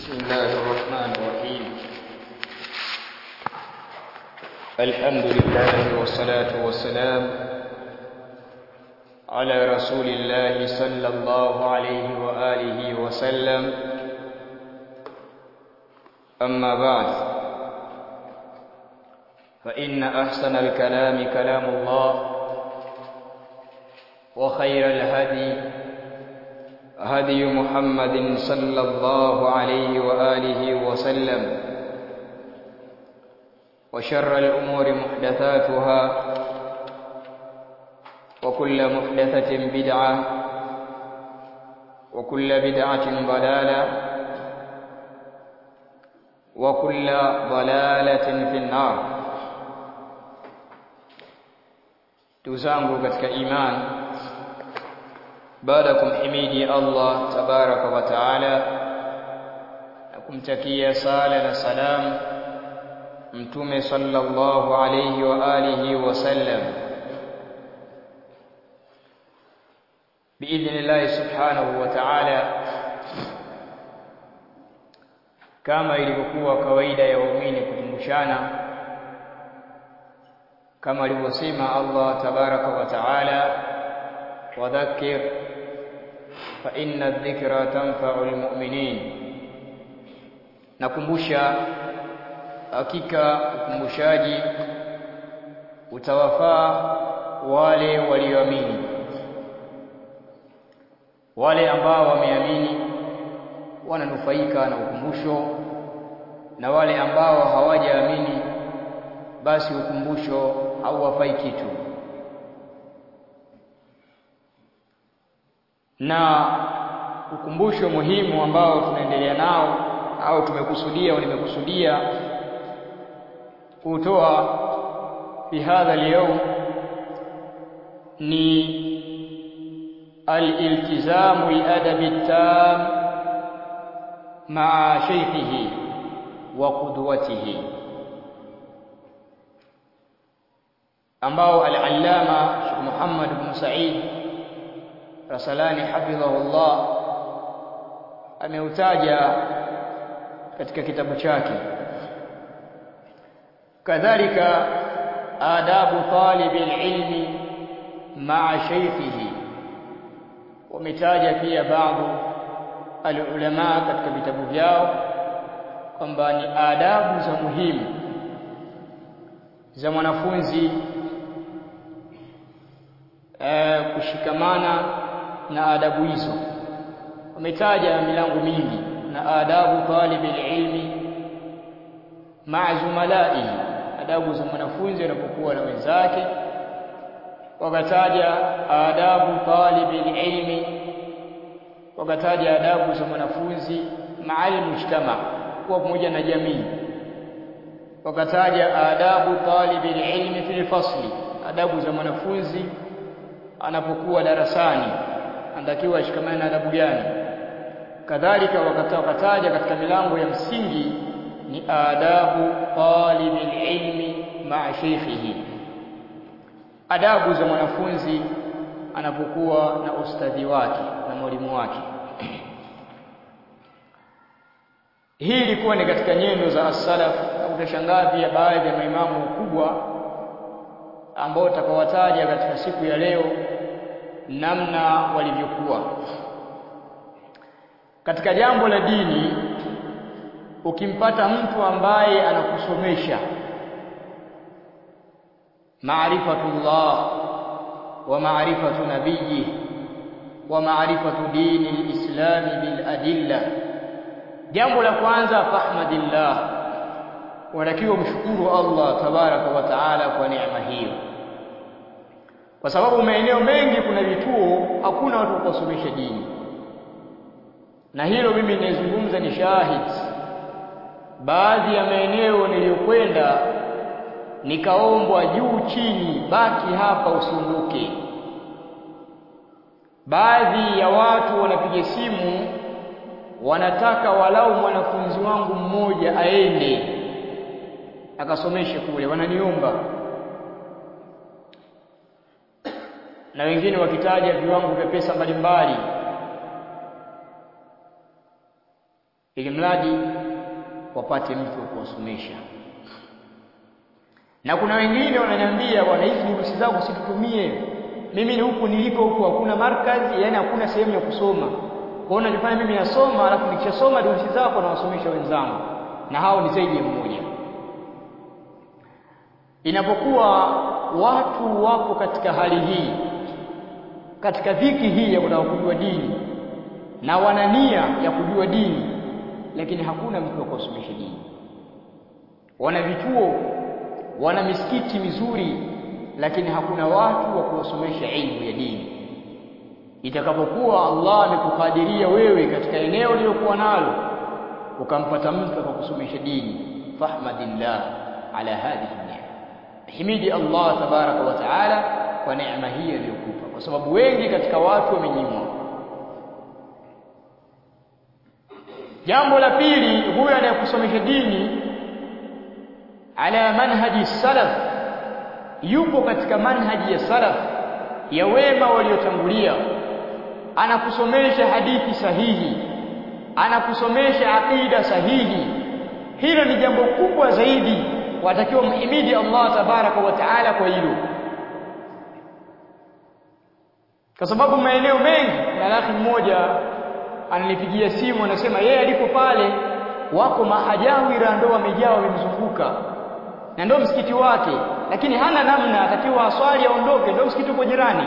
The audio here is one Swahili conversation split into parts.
بسم الله الرحمن الرحيم الحمد لله والصلاة والسلام على رسول الله صلى الله عليه وآله وسلم أما بعد فإن أحسن الكلام كلام الله وخير الهدي هدي محمد صلى الله عليه وآله وسلم وشر الأمور محدثاتها وكل محدثة بدعة وكل بدعة ضلالة وكل ضلالة في النار تزangu katika imani baada ya kumhimidi Allah tabaraka wa taala na kumtakia sala na salam mtume sallallahu alayhi wa alihi wasallam biidhnillahi subhanahu wa ta'ala kama ilivyokuwa kawaida ya waumini kukumbushana kama alivyosema Allah tabaraka wa taala wadhakkir fa inna dhikra tanfa'u almu'minin nakumbusha hakika ukumbushaji utawafaa wale walioamini wale ambao wameamini wananufaika na ukumbusho na wale ambao hawajaamini basi ukumbusho hauwafai kitu na ukumbusho muhimu ambao tunaendelea nao au tumekusudia au nimekusudia kutoa fi hadha al ni al-iltizamu al-adabi at-tam ma'a shaykhihi wa qudwatihi ambao al-allama Sheikh Muhammad ibn Sa'id Rasalani hafidhahullah ameutaja katika kitabu chake kadhalika adabu talibi ilmi ma'a shaykhihi wametaja pia baadhi alulama katika vitabu vyao kwamba ni adabu za muhimu za mwanafunzi e, kushikamana na adabu hizo wametaja milango mingi na adabu talibi ilmi ma'a zumalaihi adabu za mwanafunzi anapokuwa na wenzake wakataja adabu talibi ilmi wakataja adabu za mwanafunzi ma'al mujtama kuwa pamoja na jamii wakataja adabu talibi ilmi fil fasli adabu za mwanafunzi anapokuwa darasani anatakiwa ashikamane na adabu gani kadhalika wakataja katika milango ya msingi ni adabu talibi ilmi ma'a shaykhihi adabu za mwanafunzi anapokuwa na ustadhi wake na mwalimu wake hii ilikuwa ni katika nyendo za as-salaf utashangaa pia baadhi ya maimamu wakubwa ambao utakawataja katika siku ya leo namna walivyokuwa katika jambo la dini ukimpata mtu ambaye anakusomesha maarifatullah wa maarifatu nabiyyi wa maarifatu dini lislami bil adilla jambo la kwanza fahmadillah watakiwa mshukuru Allah tabaraka wa taala kwa neema hiyo kwa sababu maeneo mengi kuna vituo hakuna watu kusomesha dini na hilo mimi ninazungumza ni shahid baadhi ya maeneo niliyokwenda nikaombwa juu chini baki hapa usiondoke baadhi ya watu wanapiga simu wanataka walau mwanafunzi wangu mmoja aende akasomeshe kule wananiomba na wengine wakitaja viwango vya pesa mbalimbali ili mradi wapate mtu wa kuwasomesha. Na kuna wengine wananiambia, bwana, hizi durusi zangu situtumie mimi, ni huku niliko huku hakuna markazi, yani hakuna sehemu ya kusoma. Kwa hiyo najifanya mimi nasoma, alafu nikishasoma durusi zako nawasomesha wenzangu, na hao ni zaidi ya mmoja. Inapokuwa watu wapo katika hali hii, katika dhiki hii ya kutaka kujua dini na wana nia ya kujua dini, lakini hakuna mtu wa kuwasomesha dini. Wana vituo, wana misikiti mizuri, lakini hakuna watu wa kuwasomesha ilmu ya dini. Itakapokuwa Allah amekukadiria wewe katika eneo ulilokuwa nalo ukampata mtu akakusomesha dini, fahmadillah ala hadhihi neema, himidi Allah tabaraka wa taala kwa neema hii aliyokupa, kwa sababu wengi katika watu wamenyimwa. Jambo la pili, huyo anayekusomesha dini ala manhaji salaf, yupo katika manhaji ya salaf ya wema waliotangulia, anakusomesha hadithi sahihi, anakusomesha aqida sahihi. Hilo ni jambo kubwa zaidi, watakiwa mhimidi Allah tabaraka wa taala kwa hilo, kwa sababu maeneo mengi, na akhi mmoja ananipigia simu anasema yeye alipo pale wako mahajawira ndo wamejaa wamemzunguka na ndo msikiti wake, lakini hana namna, atakiwa aswali aondoke, ndo msikiti uko jirani.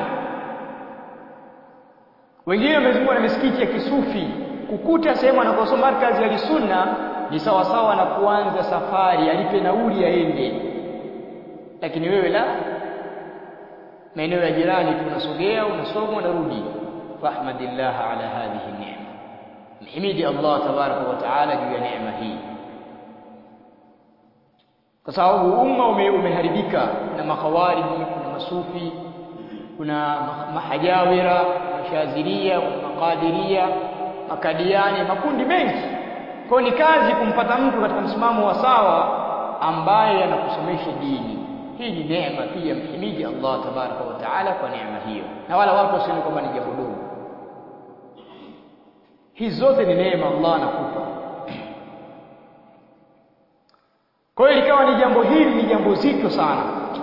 Wengine wamezungukwa na misikiti ya kisufi. Kukuta sehemu anakosoma markazi ya sunna ni sawasawa na kuanza safari, alipe nauli aende, lakini wewe la, maeneo ya jirani tu unasogea, unasoma, unarudi. Fahmadillah ala hadhihi neema, mhimidi Allah tabaraka wa taala juu ya neema hii kwa sababu umma ume, umeharibika na makhawariji, kuna masufi, kuna mahajawira, mashaziria, makadiria, makadiani, makundi mengi. Kwa ni kazi kumpata mtu katika msimamo wa sawa ambaye anakusomesha dini. Hii ni neema pia, mhimidi Allah tabaraka wa taala kwa neema hiyo, na wala watu wasione kwamba ni jambo dogo. Hizi zote ni neema Allah anakupa. Kwa hiyo likawa ni jambo hili ni jambo zito sana,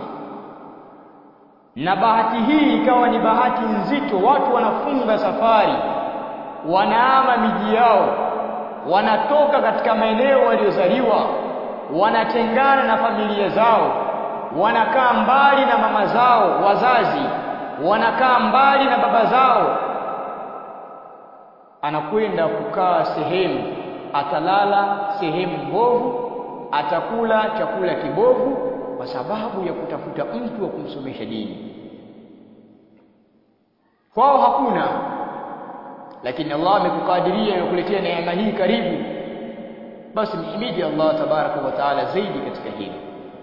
na bahati hii ikawa ni bahati nzito. Watu wanafunga safari, wanaama miji yao, wanatoka katika maeneo waliozaliwa, wanatengana na familia zao, wanakaa mbali na mama zao wazazi, wanakaa mbali na baba zao, anakwenda kukaa sehemu, atalala sehemu mbovu atakula chakula kibovu kwa sababu ya kutafuta mtu wa kumsomesha dini. Kwao hakuna, lakini Allah amekukadiria amekuletea neema hii karibu, basi mhimidi Allah tabaraka wa taala zaidi katika hili.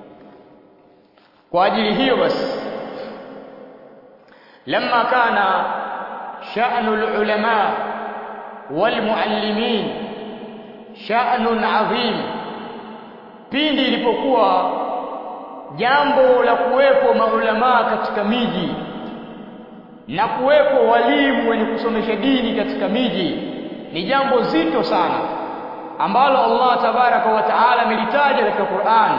Kwa ajili hiyo basi, lamma kana sha'nu al-ulama wal muallimin sha'nun 'azim pindi ilipokuwa jambo la kuwepo maulamaa katika miji na kuwepo walimu wenye kusomesha dini katika miji ni jambo zito sana ambalo Allah tabaraka wa taala amelitaja katika Qur'an.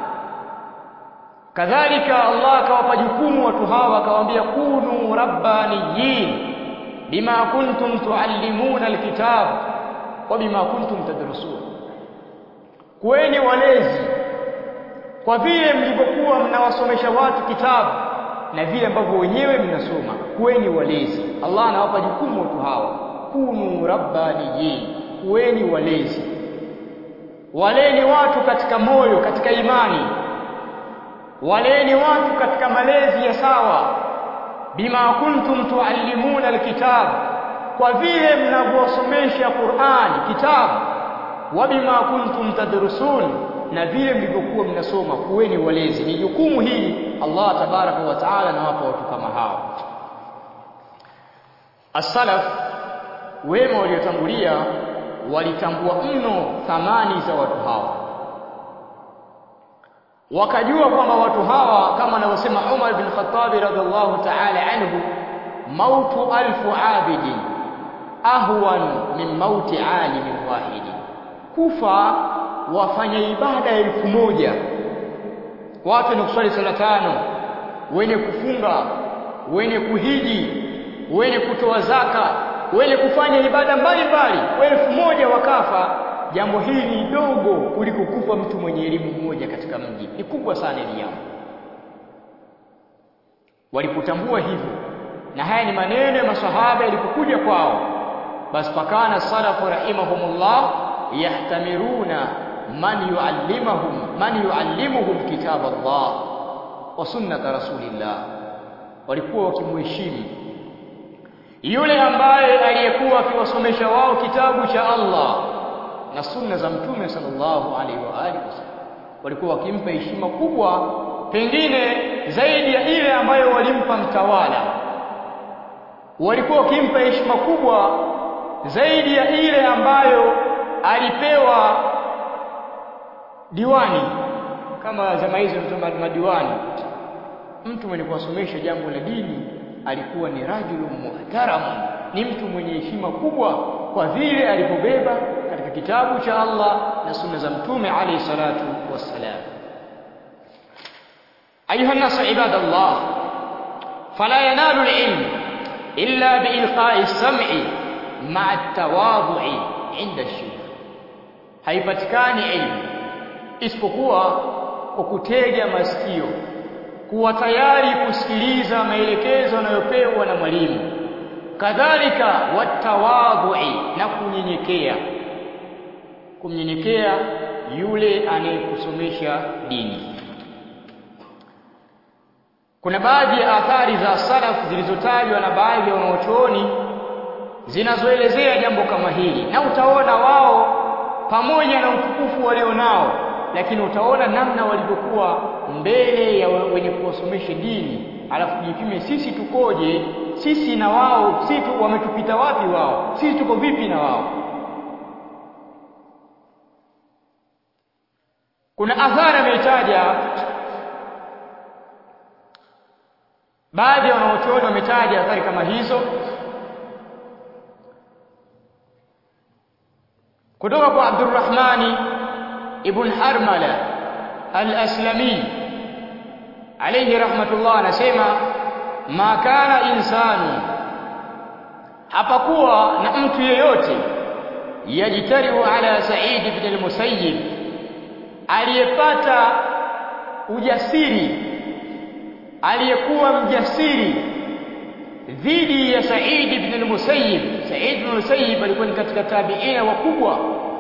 Kadhalika Allah akawapa jukumu watu hawa akawaambia, kunu rabbaniyin bima kuntum tuallimuna alkitab wa bima kuntum tadrusun kuweni walezi kwa vile mlivyokuwa mnawasomesha watu kitabu na vile ambavyo wenyewe mnasoma. Kuweni walezi. Allah anawapa jukumu watu hawa, kunu rabbaniyin, kuweni walezi. Waleni watu katika moyo, katika imani, waleni watu katika malezi ya sawa. Bima kuntum tuallimuna alkitab, kwa vile mnavyosomesha Qur'an kitabu wa bima kuntum tadrusun, na vile mlivyokuwa mnasoma. Kuweni walezi, ni jukumu hili Allah tabaraka wa taala anawapa watu kama hao. As-salaf, wema waliotangulia, walitambua mno thamani za watu hawa, wakajua kwamba watu hawa kama anavyosema Umar bin Khattab radhiallahu ta'ala anhu, mautu alfu abidin ahwan min mauti alimin wahidin kufa wafanya ibada elfu moja watu wenye kuswali sala tano wenye kufunga wenye kuhiji wenye kutoa zaka wenye kufanya ibada mbalimbali elfu moja wakafa jambo hili ni dogo kuliko kufa mtu mwenye elimu mmoja katika mji ni kubwa sana hili jambo walipotambua hivyo na haya ni maneno ya masahaba yalipokuja kwao basi pakana salafu rahimahumullah yahtamiruna man yuallimahum man yuallimuhum kitab Allah wa sunnata rasulillah walikuwa wakimheshimu yule ambaye aliyekuwa akiwasomesha wao kitabu cha Allah na sunna za mtume sallallahu alaihi wa alihi wasallam walikuwa wakimpa heshima kubwa pengine zaidi ya ile ambayo walimpa mtawala walikuwa wakimpa heshima kubwa zaidi ya ile ambayo alipewa diwani kama zama hizo madiwani mtu mwenye kuwasomesha jambo la dini alikuwa ni rajulu muhtaram ni mtu mwenye heshima kubwa kwa vile alipobeba katika kitabu cha Allah na sunna za mtume alayhi salatu wassalam ayuha nas ibadallah fala yanalu alilm illa biilqa'i as-sam'i ma'a at-tawadhu'i 'inda ash-shaykh haipatikani ilmu isipokuwa kwa kutega masikio kuwa tayari kusikiliza maelekezo yanayopewa na mwalimu kadhalika watawadhui na kunyenyekea kumnyenyekea yule anayekusomesha dini kuna baadhi ya athari za salaf zilizotajwa na baadhi ya wanaochuoni zinazoelezea jambo kama hili na utaona wao pamoja na utukufu walionao lakini utaona namna walivyokuwa mbele ya wenye kuwasomesha dini alafu jipime sisi tukoje sisi na wao sisi tu wametupita wapi wao sisi tuko vipi na wao kuna athari ameitaja baadhi ya wanaochuoni wametaja athari kama hizo kutoka kwa Abdurrahmani ibn Harmala al-Aslami alayhi rahmatullah anasema ma kana insanu hapakuwa na mtu yeyote yajitariu ala Sa'id ibn al-Musayyib aliyepata ujasiri aliyekuwa mjasiri dhidi ya Sa'id ibn al-Musayyib Sa'id ibn al-Musayyib alikuwa ni katika tabiina wakubwa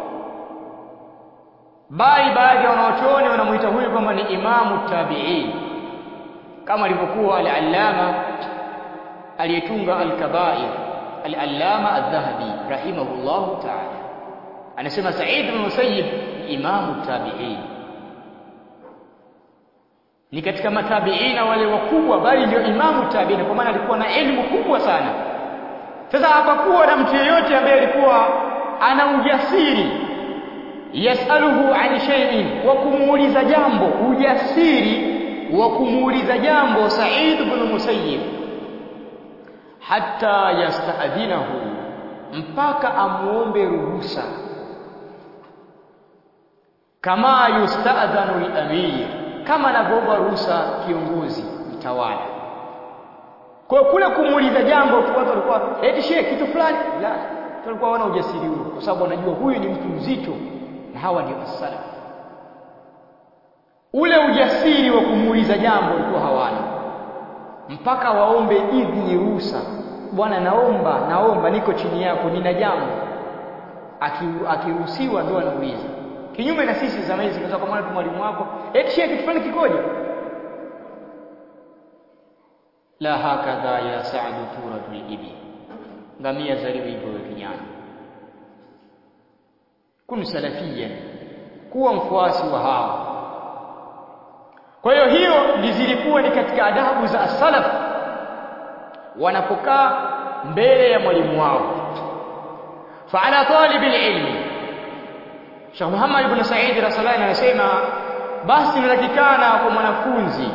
bali baadhi ya wanaochuoni wanamuita huyu kwamba ni imamu tabi'in kama alivyokuwa al-allama aliyetunga al-kaba'ir al-allama adh-dhahabi rahimahullahu ta'ala anasema Sa'id ibn Musayyib imamu tabi'in ni katika matabiina wale wakubwa bali ndio imamu tabiina kwa maana alikuwa na elimu kubwa sana sasa hapakuwa na mtu yeyote ambaye alikuwa ana ujasiri yasaluhu an shay'in wa kumuuliza jambo ujasiri wa kumuuliza jambo Sa'id ibn Musayyib hatta yasta'dhinahu mpaka amuombe ruhusa kama yusta'dhanu al-amir kama anavyoomba ruhusa kiongozi mtawala kwa kule kumuuliza jambo tu watu walikuwa eti shehe kitu fulani la walikuwa wana ujasiri huo kwa sababu wanajua huyu ni mtu mzito na hawa ndio as-salaf ule ujasiri wa kumuuliza jambo walikuwa hawana mpaka waombe idhini ruhusa bwana naomba naomba niko chini yako nina jambo akiruhusiwa ndio anauliza kinyume na sisi zama hizi tunaweza kumwona tu mwalimu wako eti shehe kitu fulani kikoje la hakadha ya sa'd turatul ibi ngamia zaliwa hivyo kijana kun salafia kuwa mfuasi wa hao kwa hiyo hiyo zilikuwa ni katika adabu za salaf wanapokaa mbele ya mwalimu wao فعلى طالب العلم Sheikh Muhammad ibn Said Rasulani anasema basi inatakikana kwa mwanafunzi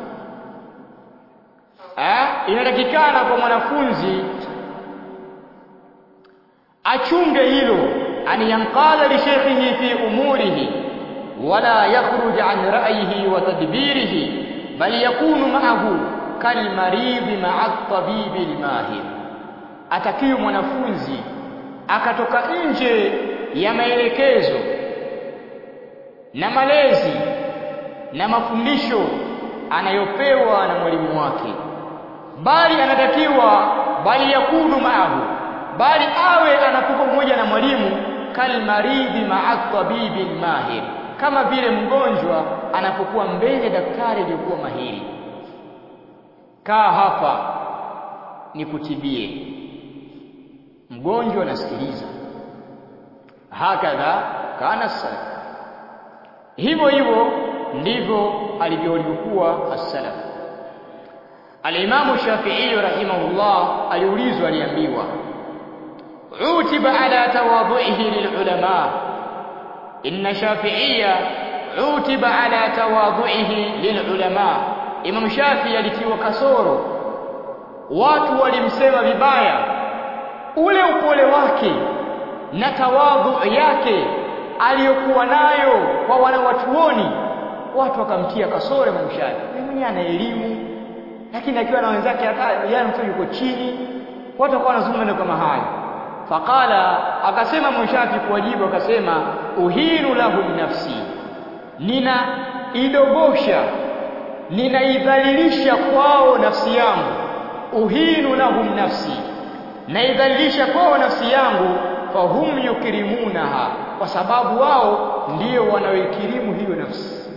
eh inatakikana kwa mwanafunzi achunge hilo أن ينقاد لشيخه في أموره ولا يخرج عن رأيه وتدبيره بل يكون معه كالمريض مع الطبيب الماهر atakiwa mwanafunzi akatoka nje ya maelekezo na malezi na mafundisho anayopewa na mwalimu wake bali anatakiwa bali yakunu maahu bali awe anakuwa pamoja na mwalimu kalmaridhi ma'a tabibi mahir kama vile mgonjwa anapokuwa mbele daktari aliyokuwa mahiri kaa hapa nikutibie mgonjwa anasikiliza hakadha kana salaf hivyo hivyo ndivyo alivyokuwa as-salaf al-Imam Shafi'i rahimahullah aliulizwa aliambiwa utiba ala tawadhu'ihi lilulama inna Shafi'iyya utiba ala tawadhu'ihi lilulama Imam Shafi'i alitiwa kasoro watu walimsema vibaya ule upole wake na tawadhu yake aliyokuwa nayo kwa wanawatuoni watu wakamtia kasoro Imam Shafi'i yeye mwenyewe ana elimu lakini akiwa na wenzake hata yeye mtu yuko chini watu wakawa wanazungumza kama hayo faqala akasema Imam Shafi'i kuwajibu akasema uhiru lahu nafsi nina idogosha ninaidhalilisha kwao nafsi yangu uhinu lahum nafsi naidhalilisha kwao nafsi yangu fahum yukrimunaha kwa sababu wao ndio wanaoikirimu hiyo nafsi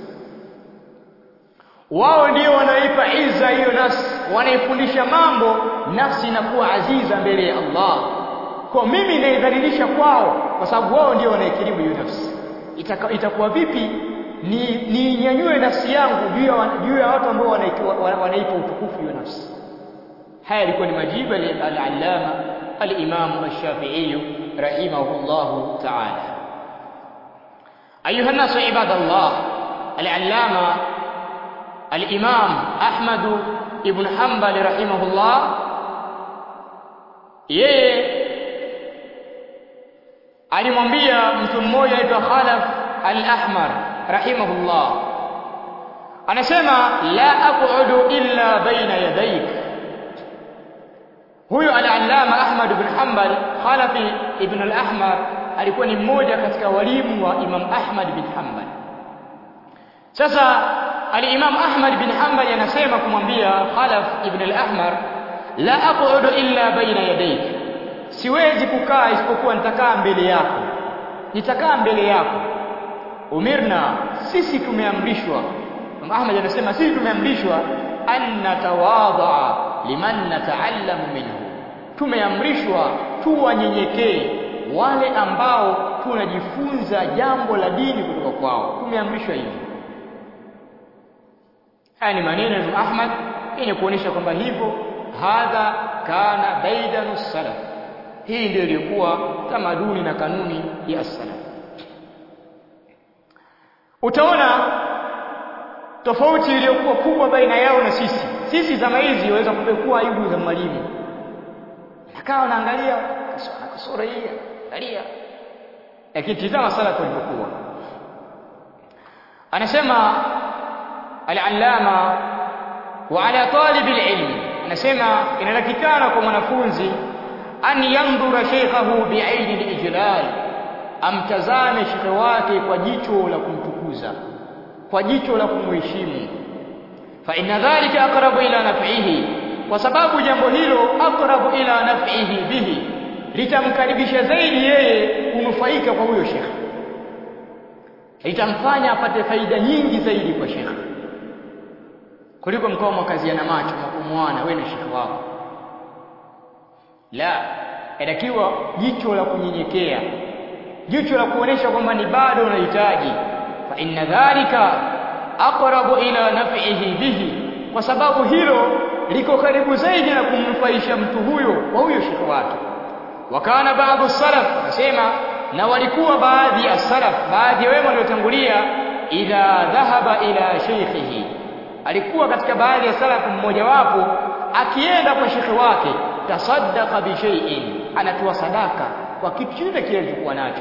wao ndio wanaipa iza hiyo nafsi wanaifundisha mambo nafsi inakuwa aziza mbele ya Allah kwa mimi naidhalilisha kwao kwa sababu wao ndio wanaikirimu hiyo nafsi Itaka, itakuwa vipi ni ninyanyue nafsi yangu juu ya juu ya watu ambao wanaipa utukufu hiyo nafsi haya yalikuwa ni majibu al-allama al-imam ash-shafi'i rahimahullahu ta'ala ayuha an-nas ibadallah al-allama al-imam ahmad ibn hanbal rahimahullah yeye alimwambia mtu mmoja aitwa Khalaf al-Ahmar rahimahullah anasema la aq'udu illa baina yadayk huyo al-allama Ahmad ibn Hanbal Khalafi ibn al-Ahmar alikuwa ni mmoja katika walimu wa Imam Ahmad bin Hanbal sasa al-Imam Ahmad bin Hanbal anasema kumwambia Khalaf ibn al-Ahmar la aq'udu illa baina yadayk siwezi kukaa isipokuwa nitakaa mbele yako nitakaa mbele yako umirna sisi tumeamrishwa Ahmad anasema sisi tumeamrishwa an natawadha liman nataallamu minhu tumeamrishwa tuwanyenyekee wale ambao tunajifunza jambo la dini kutoka kwao tumeamrishwa hivyo haya ni maneno ya Ahmad yenye kuonesha kwamba hivyo hadha kana daidanu salaf hii ndio ilikuwa tamaduni na kanuni ya salaf utaona tofauti iliyokuwa kubwa baina yao na sisi sisi zama hizi waweza kupekua aibu za mwalimu nakaa naangalia kasoro hii angalia lakini tizama salaf walivyokuwa anasema al-allama wa ala talib al-ilm anasema inatakikana kwa mwanafunzi an yandhura shaykhahu bi'aini al-ijlal amtazame shekhe wake kwa jicho la kumtukuza kwa jicho la kumheshimu fa inna dhalika aqrabu ila naf'ihi kwa sababu jambo hilo aqrabu ila naf'ihi bihi litamkaribisha zaidi yeye kunufaika kwa huyo shekhe litamfanya apate faida nyingi zaidi kwa shekhe kuliko mkao mwakaziana macho mkumwana wewe na shekhe wako la inatakiwa jicho la kunyenyekea jicho la kuonesha kwamba ni bado unahitaji fa inna dhalika aqrabu ila naf'ihi bihi kwa sababu hilo liko karibu zaidi na kumnufaisha mtu huyo wa huyo shekhe wake wakana baadhi salaf nasema na walikuwa baadhi ya salaf baadhi ya wema waliotangulia idha dhahaba ila sheikhihi alikuwa katika baadhi ya salaf mmoja wapo akienda kwa shekhe wake tasaddaqa bi shay'in anatoa sadaka kwa kitu chochote kile alichokuwa nacho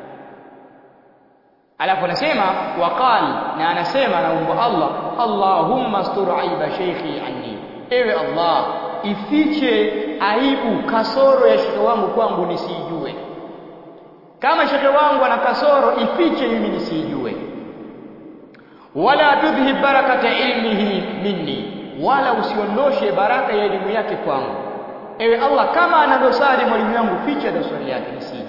alafu anasema waqal na anasema anaomba Allah Allahumma astur aiba sheikhi anni ewe Allah ifiche aibu kasoro ya shekhe wangu kwangu nisijue kama shekhe wangu ana kasoro ifiche mimi nisijue wala tudhhib barakata ilmihi minni wala usiondoshe baraka ya elimu yake kwangu ewe Allah kama ana dosari mwalimu wangu ficha dosari yake nisijue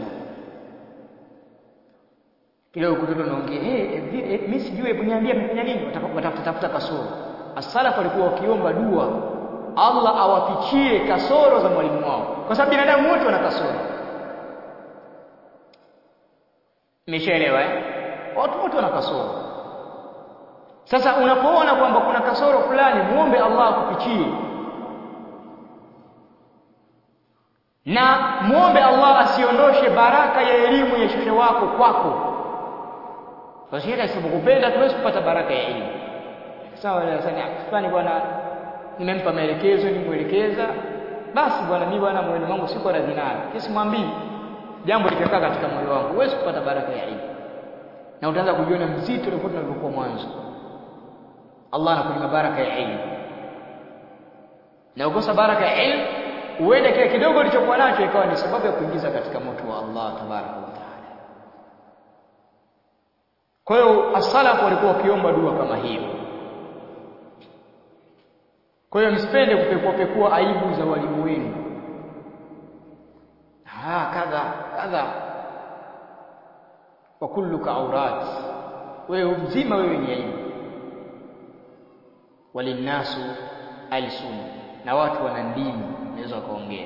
kidogo kutoto naongea eh hey, mimi sijui hebu niambie amefanya nini watafuta tafuta kasoro as-salaf walikuwa wakiomba dua Allah awafichie kasoro za mwalimu wao kwa sababu binadamu wote wana kasoro Umeshaelewa eh watu wote wana kasoro sasa unapoona kwamba kuna kasoro fulani muombe Allah akufichie na muombe Allah asiondoshe baraka ya elimu ya shekhe wako kwako kwa shekhe asipokupenda tuwezi kupata baraka ya elimu sawa darasani fulani bwana nimempa maelekezo nimuelekeza basi bwana mimi bwana moyo wangu siko radhi nayo kesi mwambii jambo likakaa katika moyo wangu huwezi kupata baraka ya elimu na utaanza kujiona mzito tofauti na ulivyokuwa mwanzo Allah anakunyima baraka ya elimu na ukosa baraka ya elimu uende kile kidogo ulichokuwa nacho ikawa ni sababu ya kuingiza katika moto wa Allah tabaraka wa taala kwa hiyo as-salaf walikuwa wakiomba dua kama hiyo kwa hiyo msipende kupekua pekua aibu za walimu wenu ah kadha kadha wa kulluka aurat wewe mzima wewe ni aibu walinnasu alsun na watu wana ndimi naweza wakaongea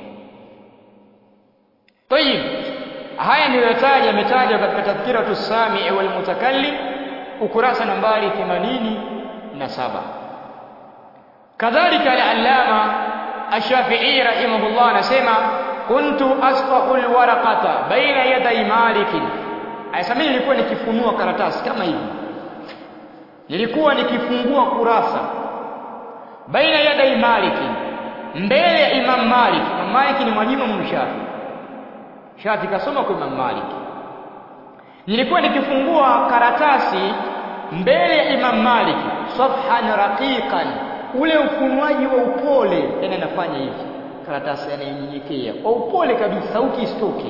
tayib haya niliyotaja yametajwa katika tadhkiratu sami wal mutakallim ukurasa nambari 87 kadhalika al-allama ash-shafi'i rahimahullah anasema kuntu asfahu al-waraqata baina yaday malik ayasema nilikuwa nikifunua karatasi kama hivi nilikuwa nikifungua kurasa baina yaday malik mbele ya imam malik imam malik ni mwalimu wa shafi shafi kasoma kwa imam malik nilikuwa nikifungua karatasi mbele ya imam malik safhan raqiqan ule ufunuaji wa upole yani nafanya hivi karatasi yanayonyenyekea kwa upole kabisa sauti isitoke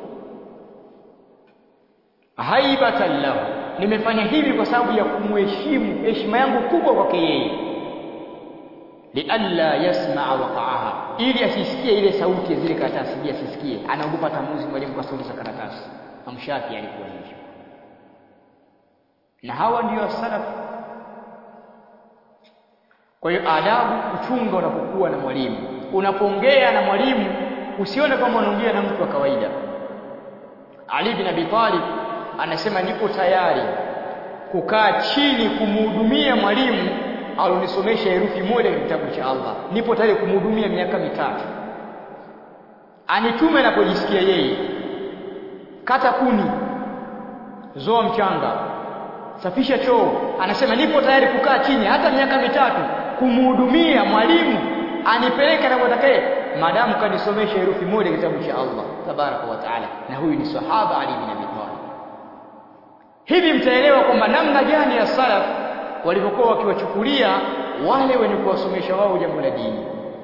haibatan lahu nimefanya hivi kwa sababu ya kumheshimu heshima yangu kubwa kwake yeye lialla yasmaa waqa'aha ili asisikie ile sauti ya zile karatasi ili asisikie anaogopa tamuzi mwalimu kwa sauti za karatasi amshafi alikuwa hivyo na hawa ndio salafu kwa hiyo adabu kuchunga unapokuwa na mwalimu unapoongea na mwalimu usione kama unaongea na mtu wa kawaida Ali bin Abi Talib anasema nipo tayari kukaa chini kumhudumia mwalimu alonisomesha herufi moja katika kitabu cha Allah nipo tayari kumhudumia miaka mitatu anitume anapojisikia yeye kata kuni zoa mchanga safisha choo anasema nipo tayari kukaa chini hata miaka mitatu kumhudumia mwalimu anipeleke anapotakaye maadamu kanisomesha herufi moja kitabu cha Allah tabaraka wa taala na huyu ni sahaba Ali bin Abi Talib hivi mtaelewa kwamba namna gani ya salaf walivyokuwa wakiwachukulia wale wenye kuwasomesha wao jambo la dini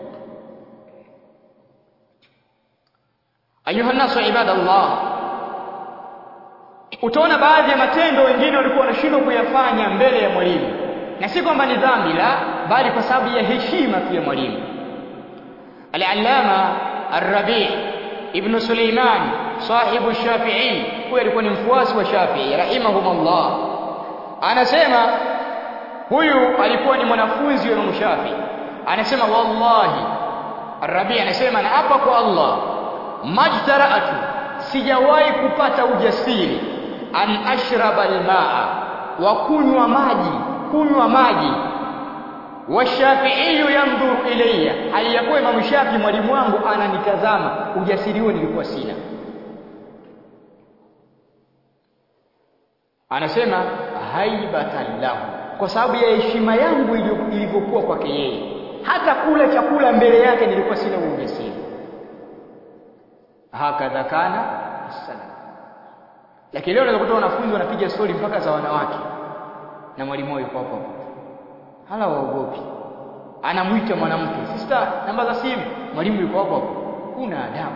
ayuha nasu ibadallah utaona baadhi ya matendo wengine walikuwa wanashindwa kuyafanya mbele ya mwalimu na si kwamba ni dhambi la bali kwa sababu ya heshima pia mwalimu al-allama ar-rabi' ibn Suleiman sahibu Shafi'i huyo alikuwa ni mfuasi wa Shafi'i rahimahumullah anasema huyu alikuwa ni mwanafunzi wa Imam Shafi'i anasema wallahi ar-rabi' anasema na hapa kwa Allah majtara'atu sijawahi kupata ujasiri an ashraba al-ma'a wa kunywa maji kunywa maji washafiiyu yandhuru ilayya hali ya kuwa Imam Shafi mwalimu wangu ananitazama ujasiri huo nilikuwa sina anasema haibatan lahu kwa sababu ya heshima yangu ilivyokuwa kwake yeye hata kula chakula mbele yake nilikuwa sina ujasiri hakadha kana wassalam lakini leo unaweza kuta wanafunzi wanapiga stori mpaka za wanawake na mwalimu wao yuko hapo hapo hala waogopi anamwita mwanamke sister namba za simu mwalimu yuko hapo hapo kuna adabu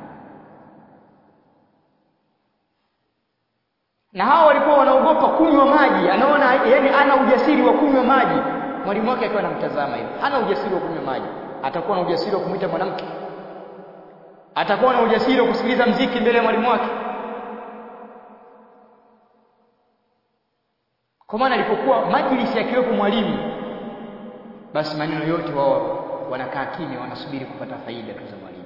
na hao walikuwa wanaogopa kunywa maji anaona yani ana ujasiri wa kunywa maji mwalimu wake akiwa anamtazama hivi hana ujasiri wa kunywa maji atakuwa na ujasiri wa kumwita mwanamke atakuwa na ujasiri wa kusikiliza mziki mbele ya mwalimu wake kwa maana alipokuwa majlisi akiwepo mwalimu basi maneno yote wao wanakaa kimya wanasubiri kupata faida tu za mwalimu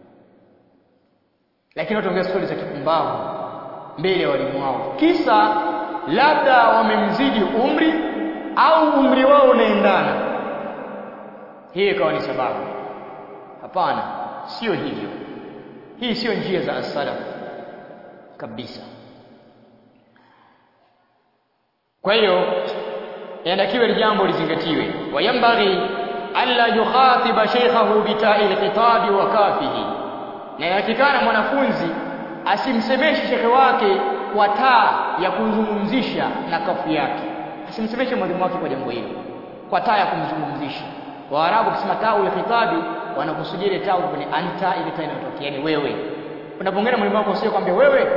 lakini wataongea stori za kipumbavu mbele ya walimu wao kisa labda wamemzidi umri au umri wao unaendana hii ikawa ni sababu hapana sio hivyo hii sio njia za as-salaf kabisa kwa hiyo inatakiwa ni jambo lizingatiwe wayambaghi alla yukhatiba shaykhahu bita'il khitabi wa kafihi na inatakikana mwanafunzi asimsemeshe shekhe wake kwa taa ya kumzungumzisha na kafu yake asimsemeshe mwalimu wake kwa jambo hilo kwa taa ya kumzungumzisha waarabu kusema taa ule khitabi wanakusudia ile taa kwenye anta ile taa inayotokea yani wewe unapongea mwalimu wako sio kwambia wewe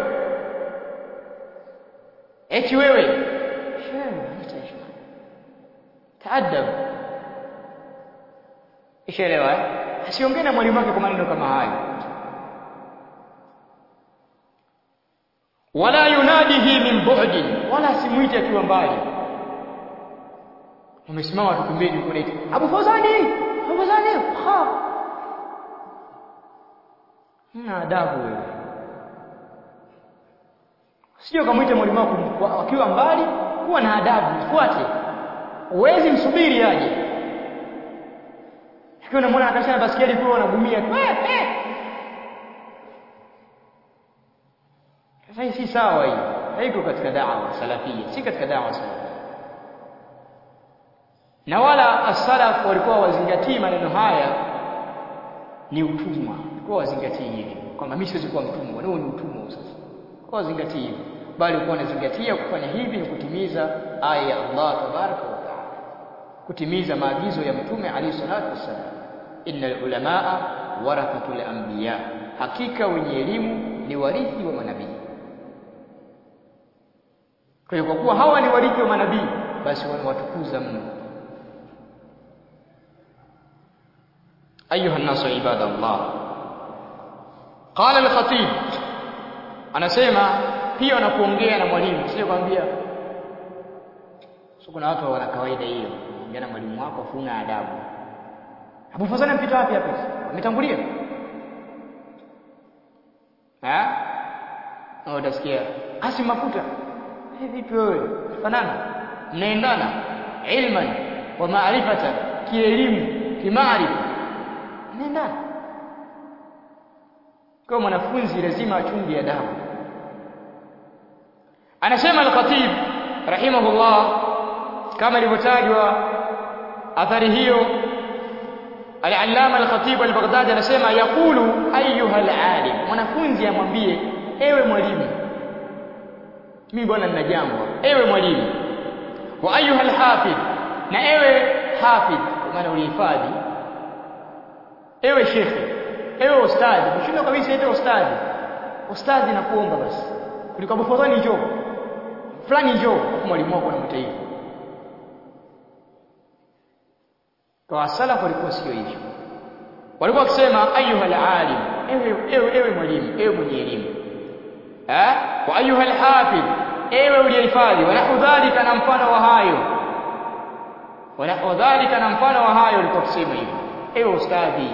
eti wewe taadab ishaelewa asiongee na mwalimu wake kwa maneno kama hayo wala yunadihi min bu'din wala simuite akiwa mbali umesimama watu pembeni uko naita Abu Fawzani Abu Fawzani ha na adabu wewe sio kumuita mwalimu wako akiwa mbali kuwa na adabu fuate uwezi msubiri aje akiwa unamwona akashana basikeli kule unagumia eh eh sasa hii si sawa hii haiko katika da'wa salafia si katika da'wa salafia na wala as-salaf walikuwa wazingatii maneno haya ni utumwa walikuwa wazingatii hivi kwamba mimi siwezi kuwa mtumwa ndio ni utumwa sasa kwa wazingatii hivi bali walikuwa wanazingatia kufanya hivi ni kutimiza aya ya Allah tabaraka wa taala kutimiza maagizo ya mtume alayhi salatu wassalam innal ulamaa warathatul anbiya hakika wenye elimu ni warithi wa manabii kwa hiyo kwa kuwa hawa ni warithi wa manabii basi wanawatukuza mno ayuha nasu ibadallah qala al-khatib anasema pia wanapoongea na mwalimu sio kwambia so kuna watu wana kawaida hiyo ongea na mwalimu wako funa adabu Abu Fazana mpita wapi hapa ametangulia eh au utasikia asi mafuta eh vipi wewe fanana mnaendana ilman wa maarifatan kielimu kimaarifa mnaendana kwa mwanafunzi lazima achunge adabu anasema al-Khatib rahimahullah kama ilivyotajwa athari hiyo al-Allama al-Khatib al-Baghdadi anasema yaqulu ayyuha al-alim mwanafunzi amwambie ewe mwalimu mimi bwana nina jambo ewe mwalimu wa ayyuha al-hafidh na ewe hafidh maana ulihifadhi ewe shekhe ewe ustadhi mshindo kabisa ete ustadhi ustadhi nakuomba basi kuliko Abu Fadhani njoo fulani njoo mwalimu wako anamwita hivyo kwa salaf walikuwa sio hivyo walikuwa wakisema ayuha alalim ewe ewe ewe mwalimu ewe mwenye elimu eh wa ayuha alhafidh ewe uliyehifadhi wala udhalika na mfano wa hayo wala udhalika na mfano wa hayo walikuwa wakisema hivyo ewe ustadhi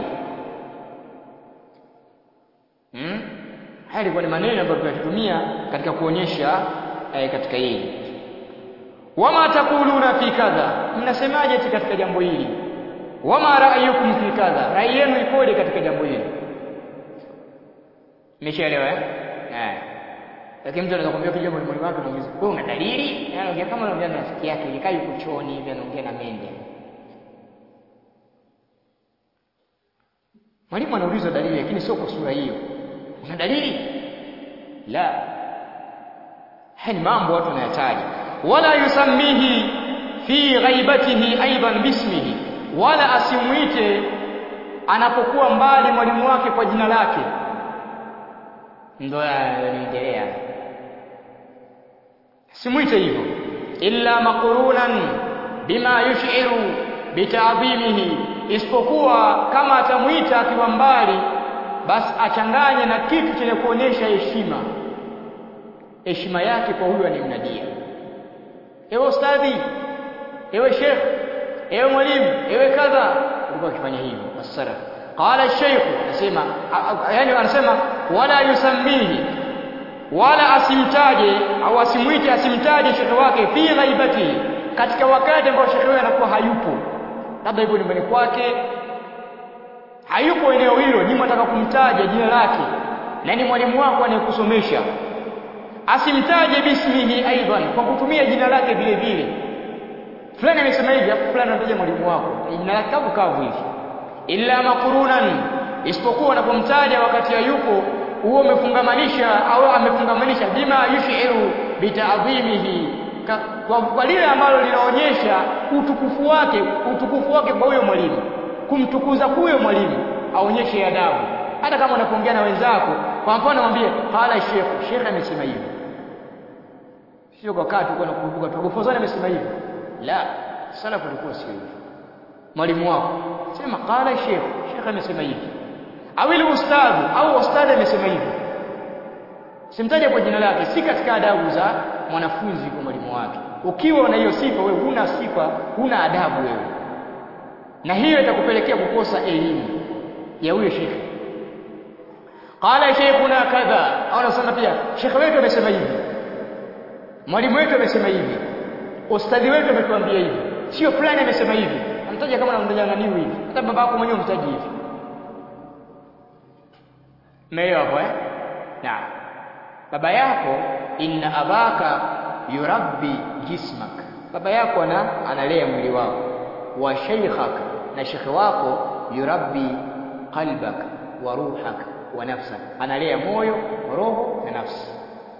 hmm? haya ilikuwa ni maneno ambayo tunatumia katika kuonyesha eh, katika hili wama taquluna fi kadha mnasemaje katika jambo hili wama ra'yukum fi kadha rai yenu ikoje katika jambo hili Umeshaelewa eh? Eh. Lakini mtu anaweza kumwambia kijana mwalimu wake anamuuliza, "Wewe una dalili?" Yaani anaongea kama anaongea na rafiki yake, ikai yuko chooni hivi anaongea na mende. Mwalimu anauliza dalili lakini sio kwa sura hiyo. Una dalili? la haya ni mambo watu wanayataja wala yusammihi fi ghaibatihi aidan bismihi wala asimuite anapokuwa mbali mwalimu wake kwa jina lake ndio yanaendelea simuite hivyo illa maqrunan bima yush'iru bita'dhimihi isipokuwa kama atamuita akiwa mbali basi achanganye na kitu chenye kuonyesha heshima heshima yake kwa huyo anayemnadia ewe ustadhi ewe sheikh ewe mwalimu ewe kadha alikuwa akifanya hivyo as-salaf qala ash-shaykh anasema yani anasema wala yusammihi wala asimtaje au asimuite asimtaje shekhe wake fi ghaibati katika wakati ambao shekhe huyo anakuwa hayupo labda yupo nyumbani kwake hayupo eneo hilo ni mwataka kumtaja jina lake na ni mwalimu wako anayekusomesha asimtaje bismihi aidan kwa kutumia jina lake vile vile fulani amesema hivi hapo fulani anataja mwalimu wako jina lake kavu kavu hivi illa maqrunan isipokuwa unapomtaja wakati hayupo huo umefungamanisha au amefungamanisha bima yushiru bitadhimihi kwa, kwa lile ambalo linaonyesha utukufu wake utukufu wake kwa huyo mwalimu kumtukuza huyo mwalimu aonyeshe adabu hata kama unapoongea na wenzako kwa mfano mwambie qala sheikh sheikh amesema hivi sio kwa kati uko nakumbuka tu gofozani amesema hivi la salafu ilikuwa sio hivi mwalimu wako sema qala sheikh sheikh amesema hivi au ile ustadhi au ustadhi amesema hivi simtaje kwa jina lake si katika adabu za mwanafunzi kwa mwalimu wake ukiwa na hiyo sifa wewe huna sifa huna adabu wewe na hiyo itakupelekea kukosa elimu ya huyo shekhe qala sheikhuna kadha au nasema pia shekhe wetu amesema hivi mwalimu wetu amesema hivi ustadhi wetu ametuambia hivi sio fulani amesema hivi amtaja kama anamtaja nani hivi hata baba yako mwenyewe umtaji hivi Meelewa hapo eh? Naam. Baba yako inna abaka yurabbi jismak. Baba yako ana analea mwili wako. Wa shaykhak na shekhe wako yurabbi qalbak wa ruhak wa nafsak. Analea moyo, roho na nafsi.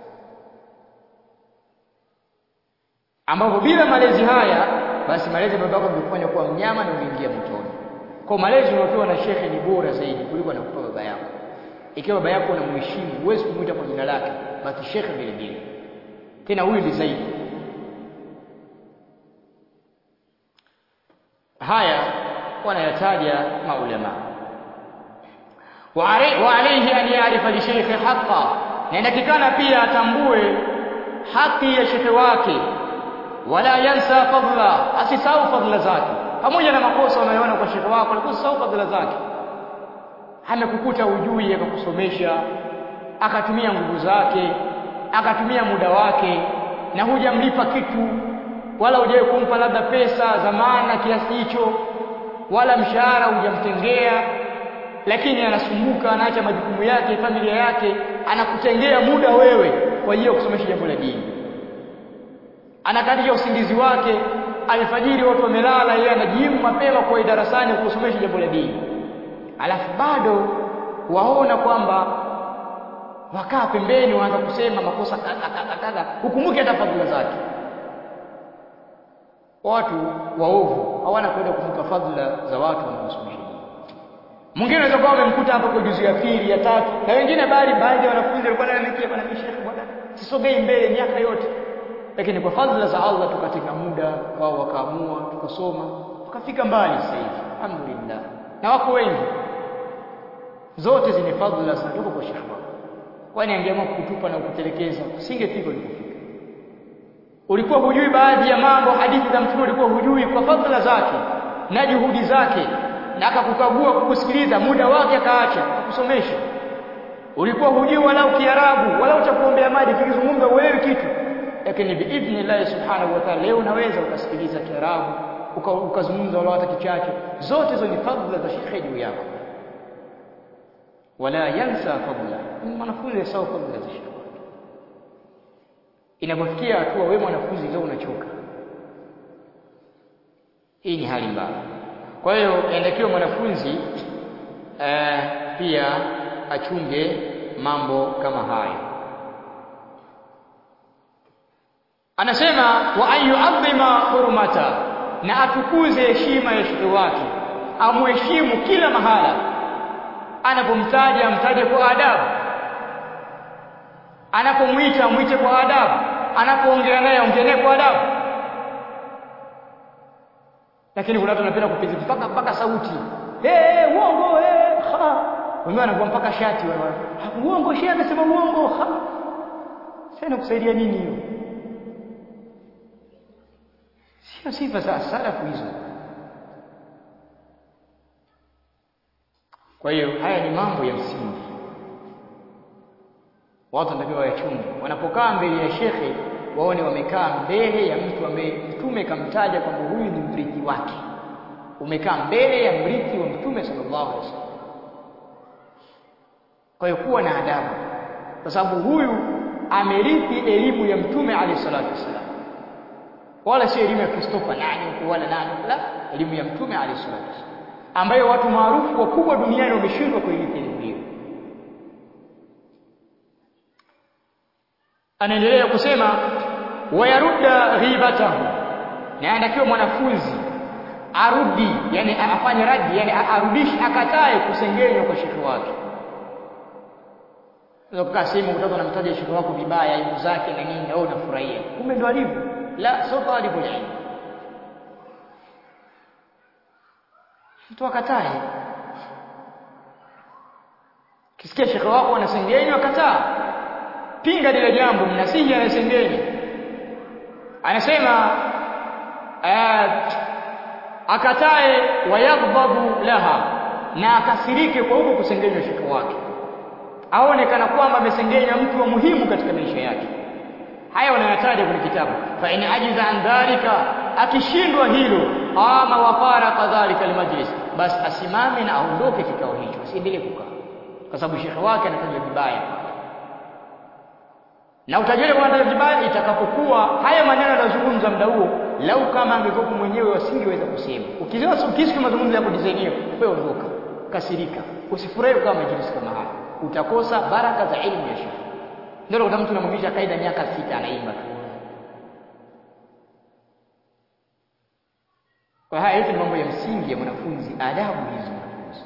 Ambapo bila malezi haya basi malezi ya baba yako yangekufanya kuwa mnyama na uingia motoni. Kwa malezi unayopewa na shekhe ni bora zaidi kuliko anakupa baba yako ikiwa baba yako unamheshimu huwezi kumuita kwa jina lake basi shekhe vile vile tena huyu ni zaidi haya wanayataja maulama wa alayhi an ya'rifa li shaykhi haqqa na inatakikana pia atambue haki ya shekhe wake wala yansa fadla asisahau fadla zake pamoja na makosa unayoona kwa shekhe wako lakini usisahau fadla zake amekukuta ujui akakusomesha akatumia nguvu zake akatumia muda wake na hujamlipa kitu wala hujawahi kumpa labda pesa za maana kiasi hicho wala mshahara hujamtengea lakini anasumbuka anaacha majukumu yake familia yake anakutengea muda wewe kwa hiyo kusomesha jambo la dini anakatisha usingizi wake alfajiri watu wamelala yeye anajiimu mapema kwa darasani kusomesha jambo la dini alafu bado waona kwamba wakaa pembeni waanza kusema makosa kadha kadha kadha hukumbuki hata fadhila zake watu waovu hawana kwenda kuvuka fadhila za watu wanaosomesha dini mwingine anaweza kuwa amemkuta hapa kwa juzu ya pili ya tatu na wengine bali baadhi ya wanafunzi walikuwa wananiambia bwana mshekhe bwana sisogei mbele miaka yote lakini kwa fadhila za Allah tukatenga muda wao wakaamua tukasoma tukafika mbali sasa hivi alhamdulillah na wako wengi zote zine fadhila zinatoka kwa shekhi wako kwani angeamua kukutupa na kukutelekeza usingefika ulipofika ulikuwa hujui baadhi ya mambo hadithi za mtume ulikuwa hujui kwa fadhila zake na juhudi zake na akakukagua kukusikiliza muda wake akaacha kukusomesha ulikuwa hujui walau kiarabu walau cha kuombea maji kikizungumza uelewi kitu lakini biidhnillah subhanahu wa ta'ala leo unaweza ukasikiliza kiarabu ukazungumza walau hata kichache zote hizo ni fadhila za shekhe juu yako wala yansa fadla mwanafunzi asahau fadhila za shekhe inapofikia hatua wewe mwanafunzi leo unachoka hii ni hali mbaya kwa hiyo inatakiwa mwanafunzi uh, pia achunge mambo kama hayo anasema wa an yu'azzima hurmata na atukuze heshima ya shekhi wake amheshimu kila mahala anapomtaja amtaje kwa adabu anapomwita amwite kwa adabu anapoongea naye ongea naye kwa adabu lakini kuna watu wanapenda kupiza mpaka mpaka sauti eh uongo eh ha wengine wanakuwa mpaka shati wale uongo shehe amesema uongo ha sasa kusaidia nini hiyo sio sifa za salafu hizo kwa hiyo haya ni mambo ya msingi watu wanatakiwa wayachunge wanapokaa mbele ya shekhe waone wamekaa mbele ya mtu ambaye mtume kamtaja kwamba huyu ni mrithi wake umekaa mbele ya mrithi wa mtume sallallahu alaihi wasallam kwa hiyo kuwa na adabu kwa sababu huyu amerithi elimu ya mtume alayhi salatu wasallam wala sio elimu ya Christopher nani wala nani la elimu ya mtume alayhi salatu wasallam ambayo watu maarufu wakubwa duniani wameshindwa kuirithi elimu hiyo anaendelea kusema wayarudda ghibatahu na anatakiwa mwanafunzi arudi yani afanye radi yani arudishe akatae kusengenywa kwa shekhi wake Unakaa sehemu utaka unamtaja shekhi wako vibaya aibu zake na nini au unafurahia kumbe ndo alivyo la sio talibul ilm mtu akatae kisikia shekhi wako anasengenywa kataa pinga lile jambo mnasihi anasengenya anasema akatae wayaghdhabu laha na akasirike kwa huko kusengenywa shekhi wake aone kana kwamba amesengenywa mtu wa muhimu katika maisha yake haya wanayataja kwenye kitabu fa in ajiza an dhalika akishindwa hilo ama wafara kadhalika almajlis basi asimame na aondoke kikao hicho asiendelee kukaa kwa sababu shekhi wake anataja vibaya na utajiri kwa ndio vibaya itakapokuwa haya maneno yanazungumza muda huo lau kama angekuwa mwenyewe wasingeweza kusema ukiziona ukisikia mazungumzo ya kudizainiwa wewe ondoka kasirika usifurahi kama majlis kama haya utakosa baraka za elimu ya shekhi ndio kuna mtu anamwambia kaida miaka sita anaimba tu kwa haya yote ni mambo ya msingi ya mwanafunzi adabu hizo mwanafunzi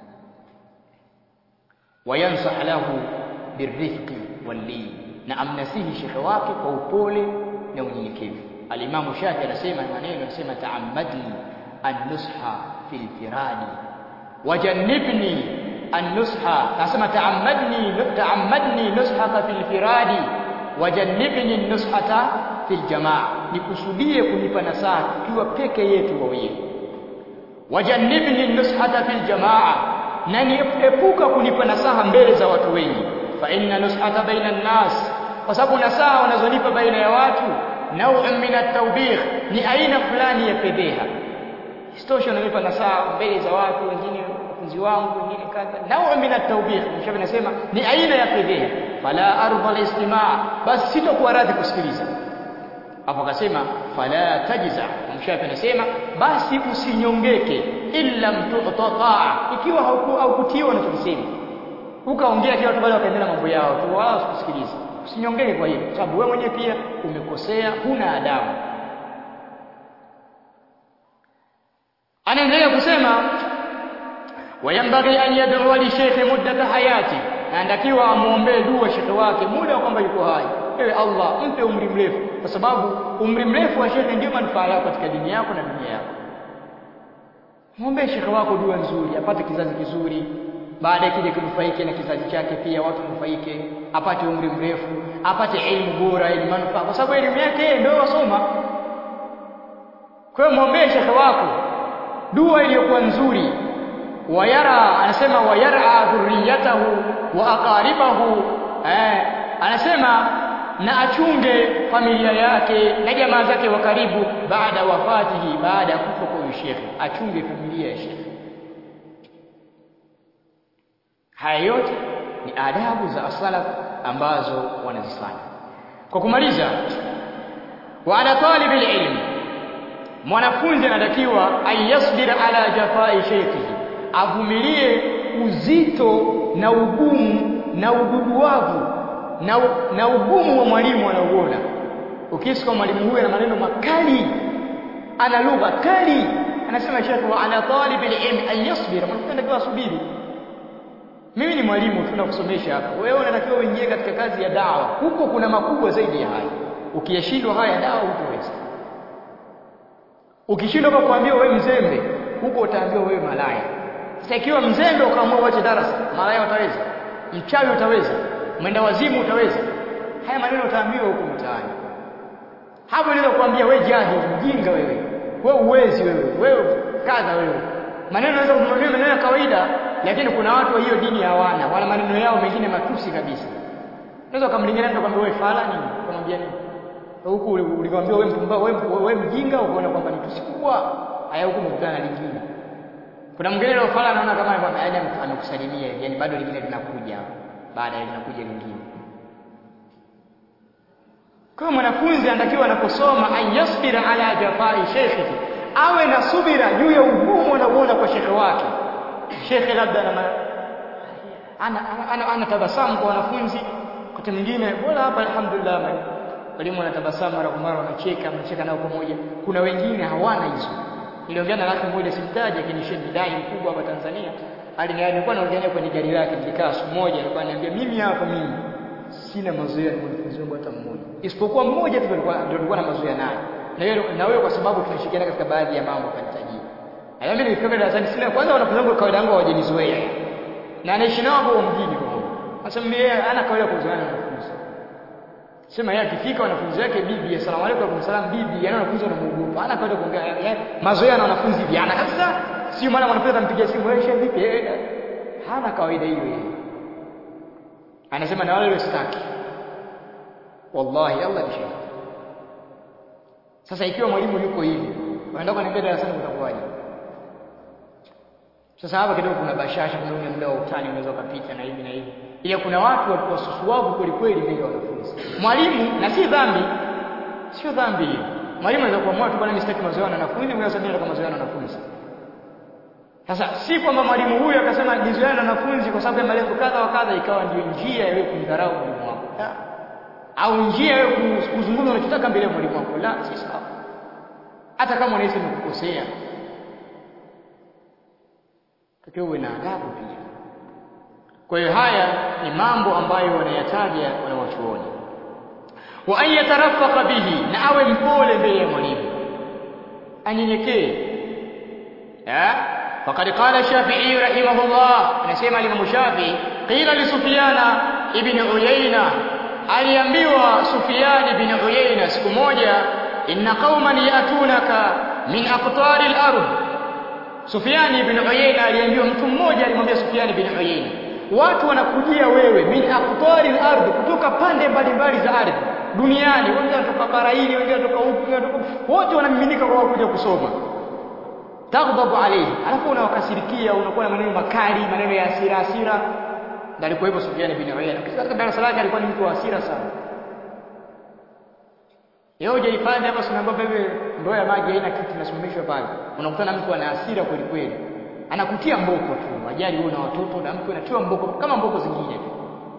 wayansah lahu birifqi wallin na amnasihi shekhe wake kwa upole na unyenyekevu alimamu shafi anasema maneno anasema taammadni an-nusha fil firadi wajannibni an-nusha anasema taammadni taammadni nushaka fil firadi wajannibni an-nushata fil jamaa nikusudie kunipa nasaha tukiwa peke yetu wawili wajannibni an-nushata fil jamaa na niepuka kunipa nasaha mbele za watu wengi fa inna nushata baina an-nas kwa sababu nasaha wanazonipa baina ya watu nau'un min at-tawbih ni aina fulani ya fedheha istosha unanipa nasaha mbele za watu wengine wanafunzi wangu wengine kadha nau'un min at-tawbih mshafi nasema ni aina ya fedheha fala arda al-istima' basi sitokuwa radhi kusikiliza hapo akasema fala tajza mshafi anasema basi usinyongeke illa mtu'ta ikiwa haukutiwa unachokisema ukaongea kila watu bado wakaendelea mambo yao tu wala usikusikilize usinyongeke kwa hiyo sababu wewe mwenyewe pia umekosea huna adabu anaendelea kusema wayambaghi an yad'u li shaykhi muddata hayati anatakiwa amuombee dua shekhe wake muda wa kwamba yuko hai ewe Allah mpe umri mrefu kwa sababu umri mrefu wa shekhe ndio manufaa yako katika dini yako na dunia yako muombee shekhe wako dua nzuri apate kizazi kizuri baadaye kije kunufaike na kizazi chake pia watu nufaike apate umri mrefu apate elimu bora ili manufaa kwa sababu elimu yake ndio wasoma kwa hiyo muombee shekhe wako dua iliyokuwa nzuri wayara anasema wayara dhurriyatahu wa aqaribahu eh anasema na achunge familia yake na jamaa zake wa karibu baada wafatihi baada ya kufa kwa shekhe achunge familia ya shekhe haya yote ni adabu za salaf ambazo wanazifanya kwa kumaliza wa ala talibil ilmi mwanafunzi anatakiwa ayasbir ala jafai shaykhihi avumilie uzito na ugumu na ududuwavu na, na ugumu wa mwalimu anauona ukisikia mwalimu huyu ana maneno makali ana lugha kali anasema shekhe wa ala talib alilm an yasbir mwanafunzi anatakiwa asubiri mimi ni mwalimu tunakusomesha hapa wewe unatakiwa uingie katika kazi ya dawa huko kuna makubwa zaidi ya haya ukiyashindwa haya dawa hutoweza ukishindwa kwa kuambiwa wewe mzembe huko utaambiwa wewe malaya sasa ikiwa mzembe ukaamua uache darasa malaya utaweza mchawi utaweza mwenda wazimu utaweza haya maneno utaambiwa huko mtaani hapo ndio kuambia wewe jahili mjinga wewe wewe uwezi wewe wewe kadha wewe maneno yanaweza kumwambia maneno ya kawaida lakini kuna watu wa hiyo dini hawana wana maneno yao mengine matusi kabisa unaweza kumlingana mtu kwambia wewe fala nini kumwambia nini huku ulikwambia wewe mpumbavu wewe wewe mjinga ukaona kwamba ni tusi kubwa haya huku mkutana na lingine kuna mwingine leo fala anaona kama kwamba yaani amekusalimia yani bado lingine linakuja baada ya linakuja lingine kwa mwanafunzi anatakiwa anaposoma ayasbira ala jafai shekhihi awe na subira juu ya ugumu anaoona kwa shekhe wake shekhe labda ana ana, ana, ana tabasamu kwa wanafunzi wakati mwingine bora hapa alhamdulillah walimu wanatabasamu mara kwa mara wanacheka wanacheka nao pamoja kuna wengine hawana hizo niliongea na rafiki mmoja simtaje lakini shehe dai mkubwa hapa Tanzania aliniambia naongea naye kwenye gari lake nilikaa siku moja alikuwa ananiambia mimi hapa mimi sina mazoea na mwanafunzi wangu hata mmoja isipokuwa mmoja tu ndio nilikuwa na mazoea naye na wewe na wewe kwa sababu tunashirikiana katika baadhi ya mambo kanitajia Aya mimi nilifika darasani sina kwanza wanafunzi wangu kawaida yangu hawajanizoea. Na anaishi nao hapo mjini kwa hiyo. Sasa mimi yeye ana kawaida kuzoeana na wanafunzi. Sema yeye akifika wanafunzi wake bibi, asalamu alaykum wa salam bibi, yana wanafunzi wanamuogopa. Ana kawaida kuongea mazoea na wanafunzi vijana kabisa. Sio maana mwanafunzi atampigia simu wewe shehe vipi? Hana kawaida hiyo yeye. Anasema na wale sitaki. Wallahi Allah ni shahidi. Sasa ikiwa mwalimu yuko hivi, unaenda kuniambia darasani utakuwaje? Sasa hapa kidogo kuna bashasha, kuna ule muda wa utani unaweza kupita na hivi na hivi. Ile kuna watu walikuwa susuavu kweli kweli mbele ya wanafunzi. Mwalimu na si dhambi. Sio dhambi hiyo. Mwalimu anaweza kuamua tu bwana mimi sitaki mazoea na wanafunzi, mimi nasema nataka mazoea na wanafunzi. Sasa si kwamba mwalimu huyu akasema nizoea na wanafunzi kwa sababu ya malengo kadha wa kadha ikawa ndio njia ya wewe kumdharau mwalimu wako. Au njia ya wewe kuzungumza unachotaka mbele ya mwalimu wako. La, si sawa. Hata kama unahisi umekukosea, takiwa uwe na adabu pia. Kwa hiyo haya ni mambo ambayo wanayataja wanawachuoni, wa an yatarafaka bihi, na awe mpole mbele ya mwalimu, anyenyekee. Faqad qala Shafi'i rahimahullah, anasema Imam Shafi'i, qila li Sufyana ibn Uyayna, aliambiwa Sufyan ibn Uyayna siku moja, inna qauman yatunaka min aqtari al-ardh Sufyani ibn Uyayna aliambiwa mtu mmoja alimwambia Sufyani ibn Uyayna watu wanakujia wewe min aqtari al-ardh kutoka pande mbalimbali za ardhi duniani wengine wanatoka bara hili wengine wanatoka huku wengine wanatoka wote wanamiminika kwa kuja kusoma taghdhabu alayhi alafu unawakasirikia unakuwa na maneno makali maneno ya hasira hasira ndio alikuwa hivyo Sufyani ibn Uyayna katika darasa lake alikuwa ni mtu wa hasira sana Leo hujahifadhi hapa tunaambia bebe ndoo ya maji haina kitu inasimamishwa pale. Unakutana mtu ana hasira kweli kweli. Anakutia mboko tu. Ajali wewe na watoto na mtu anatiwa mboko kama mboko zingine tu.